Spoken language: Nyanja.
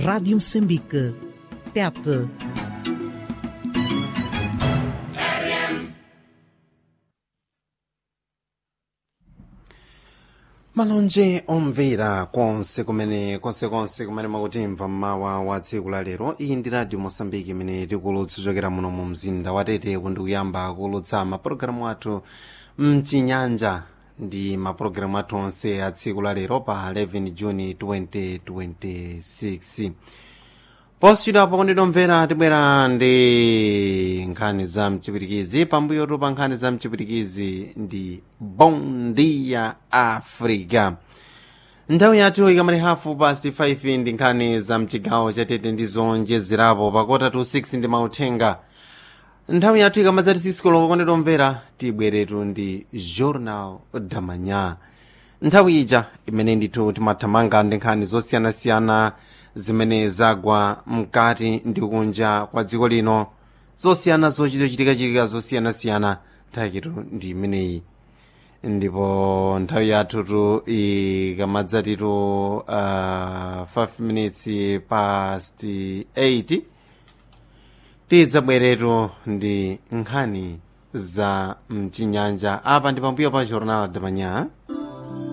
Rádio Moçambique. Tete. malonje omvera konse kumene konsekonse kumene makutimva mmawa wa tsiku la lero iyi ndi radio mosambiki imene tikulutsa chokera muno mu mzinda wa tete kundi kuyamba kulutsa mapulogalamu athu mchinyanja ndi mapulogalamu athu onse a tsiku la lero pa 11 juni 2026 posiyidwapo kunditomvera tibwera ndi nkhani za mchipwitikizi pambuyotu pa nkhani za mchipwitikizi ndi bondia africa nthawi yathu ikamati hafu past 5 ndi nkhani za mchigawo chatete ndi zonjezerapo pakota to 6 ndi mauthenga nthawi yathu ikamadzati sisikoloko konditomvera tibweretu ndi journal damanya nthawi ija imene ndithu timathamanga ndi nkhani zosiyanasiyana zimene zagwa mkati ndi kunja kwa dziko lino zosiyana zochitochitikachitika zosiyanasiyana nthawitu ndi imeneyi ndipo nthawi yathutu ikamadzatitu uh, 5 minutes past 8 tidzabweretu ndi nkhani za mchinyanja apa ndi pambuyo pa jornal damanya